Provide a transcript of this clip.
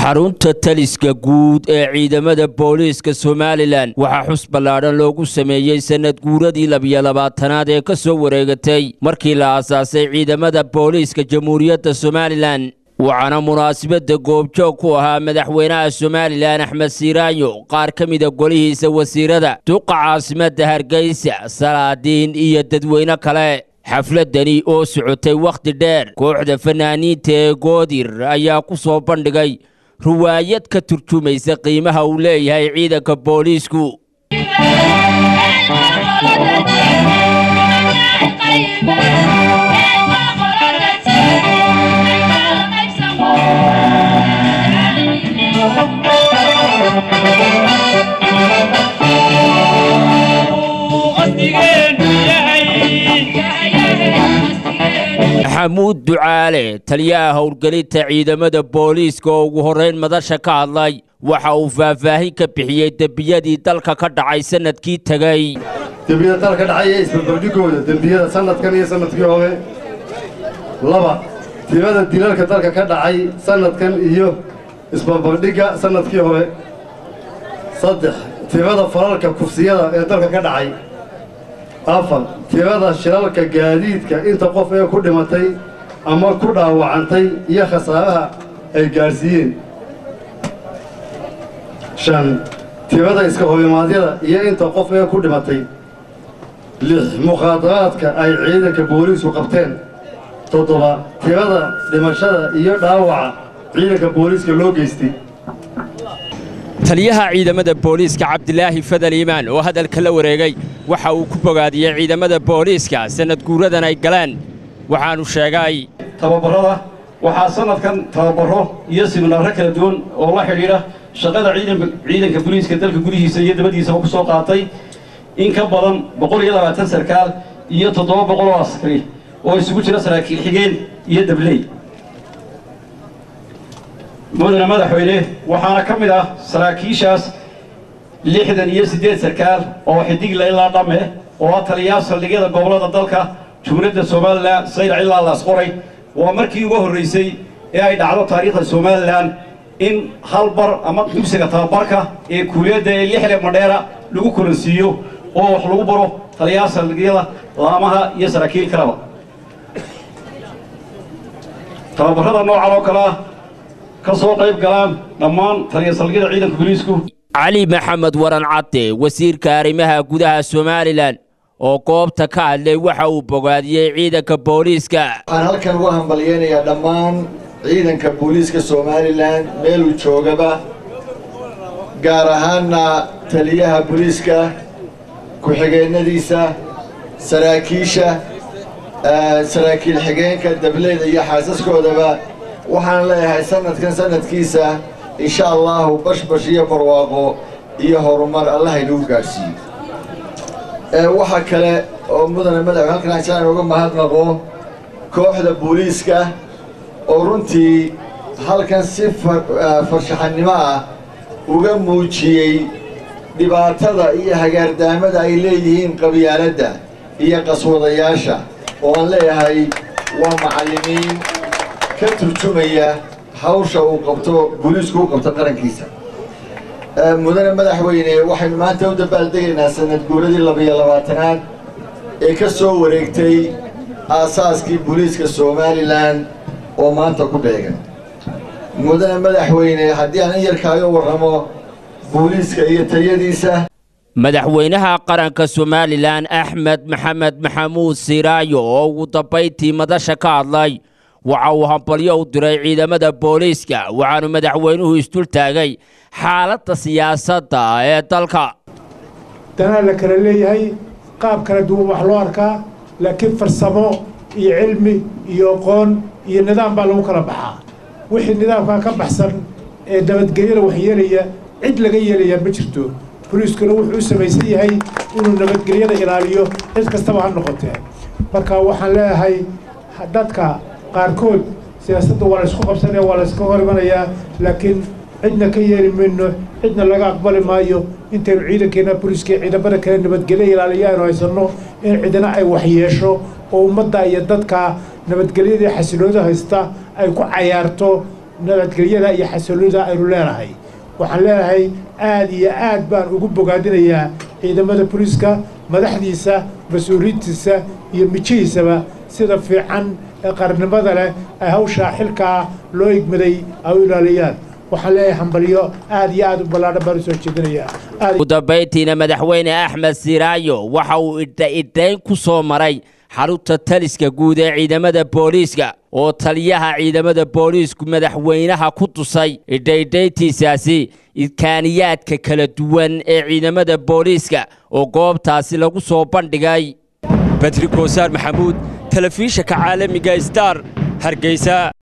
xarunta taliska guud ee ciidamada booliiska somalilan waxaa xus ballaadhan loogu sameeyey sannad guuradii labiyo labaatanaad ee ka soo wareegatay markii la aasaasay ciidamada booliiska jamhuuriyadda somalilan waxaana munaasabadda goobjoog ku ahaa madaxweynaha somalilan axmed siiraanyo qaar ka mida golihiisa wasiirada duqa caasimadda hargeysa salaadiin iyo dadweyne kale xafladani oo socotay wakhti dheer kooxda fanaaniinta ee goodir ayaa ku soo bandhigay ruwaayad ka turjumaysa qiimaha uu leeyahay ciidanka booliisku maxamuud ducaale taliyaha howlgelinta ciidamada booliiska oo ugu horrayn madasha ka hadlay waxa uu faahfaahin ka bixiyey dembiyadii dalka ka dhacay sannadkii tegey dembiyada dalka ka dhacay ee isbarbardhigooda dembiyada sannadkan iyo sannadkii hore laba tirada dilalka dalka ka dhacay sannadkan iyo isbarbardhigga sannadkii hore saddex tirada falalka kufsiyada ee dalka ka dhacay afar tirada shilalka gaadiidka inta qof ee ku dhimatay ama ku dhaawacantay iyo khasaaraha ay gaadhsiiyeen shan tirada iska horimaadyada iyo inta qof ee ku dhimatay lix mukhaadaraadka ay ciidanka booliisku qabteen toddoba tirada dhimashada iyo dhaawaca ciidanka booliiska loo geystay taliyaha ciidamada booliiska cabdilaahi fadal iimaan oo hadalka la wareegay waxa uu ku bogaadiyey ciidamada booliiska sannad guuradan ay galeen waxaannu sheegay tababarrada waxaa sannadkan tababaro iyo siminaaro kala duwan oo la xidhiidha shaqada ciidanka booliiska dalka gudihiisa iyo dabadiisaba ku soo qaatay in ka badan boqol iyo labaatan sarkaal iyo toddoba boqol oo askari oo isugu jira saraakiil xigeen iyo dabley mudane madaxweyne waxaana ka mid ah saraakiishaas lixdan iyo siddeed sarkaal oo xidigla ilaa dhamme oo ah taliyaha saldhigyada gobollada dalka jumhuuriyadda somalilan saylac ilaa laasqoray waa markii ugu horraysay ee ay dhacdo taariikhda somalilan in hal bar ama dugsiga tababarka ee kuuliyadda ee lixle madheera lagu kulansiiyo oo wax lagu baro taliyaha saldhigyada laamaha iyo saraakiil kaleba tababarrada noocan oo kale ah ka soo qayb galaan dhammaan taliya saldhigyada ciidanka booliisku cali maxamed waran cadde wasiirka arrimaha gudaha somalilan oo goobta ka hadlay waxa uu bogaadiyey ciidanka booliiska waxaan halkan ugu hambalyeynayaa dhammaan ciidanka booliiska somalilan meeluu joogaba gaar ahaanna taliyaha booliiska ku-xigeennadiisa saraakiisha saraakiil xigeenka dableyda iyo xaasaskoodaba waxaan leeyahay sannadkan sannadkiisa insha allaahu bashbash iyo barwaaqo iyo horumar allah inagu gaadhsiiyo waxaa kale oo mudane madax halkan aan uga mahadnaqo kooxda booliiska oo runtii halkan si farshaxannimo ah uga muujiyey dhibaatada iyo hagaardaamada ay leeyihiin qabyaaladda iyo qaswadayaasha oo aan leeyahay waa macallimiin ka turjumaya hawsha uu qabto booliisku u qabto qarankiisa mudane madaxweyne waxaynu maanta u dabaaldegaynaa sanad guuradii labiyo labaatanaad ee ka soo wareegtay aasaaskii booliiska somalilan oo maanta ku beegan mudane madaxweyne haddii aan in yar kaaga warramo booliiska iyo tayadiisa madaxweynaha qaranka somalilan axmed maxamed maxamuud siiraayo oo ugu dambayntii madasha ka hadlay waxa uu hambalyo u diray ciidamada booliiska waxaanu madaxweynuhu isdul taagay xaaladda siyaasadda ee dalka danaa la kala leeyahay qaab kala duwan wax loo arkaa laakiin farsamo iyo cilmi iyo aqoon iyo nidaam baa lagu kala baxaa wixii nidaamkaa ka baxsan ee nabadgelyada waxyeelaya cid laga yeelayaa ma jirto boliiskuna wuxuu u samaysan yahay inuu nabadgelyada ilaaliyo cid kastaba ha noqotee marka waxaan leeyahay dadka qaarkood siyaasadda waa la isku qabsanaya waa la iska hor imanayaa laakiin cidna ka yeeli mayno cidna laga aqbali maayo intaynu ciidankeena boliiska ciidamada kale nabadgelyo ilaaliya aynu haysanno in cidina ay waxyeesho oo ummadda iyo dadka nabadgelyadii xasiloonida haysta ay ku cayaarto nabadgelyada iyo xasilloonida aynu leenahay waxaan leenahay aad iyo aad baan ugu bogaadinayaa ciidamada booliiska madaxdiisa mas-uuliyiintiisa iyo mijihiisaba sida fiican ee qarnimada leh ay hawshaa xilkaa loo igmaday ay u ilaaliyaan waxaan leeyahay hambalyo aad iyo aad u ballaadhan baan u soo jeedinayaa ugu dambayntiina madaxweyne axmed siraayo waxa uu idha-idhayn ku soo maray xarunta taliska guud ee ciidamada booliiska oo taliyaha ciidamada booliisku madaxweynaha ku tusay idhaydhayntiisaasi idkaaniyaadka kala duwan ee ciidamada booliiska oo goobtaasi lagu soo bandhigay badri koosaar maxamuud telefishanka caalamiga star hargeysa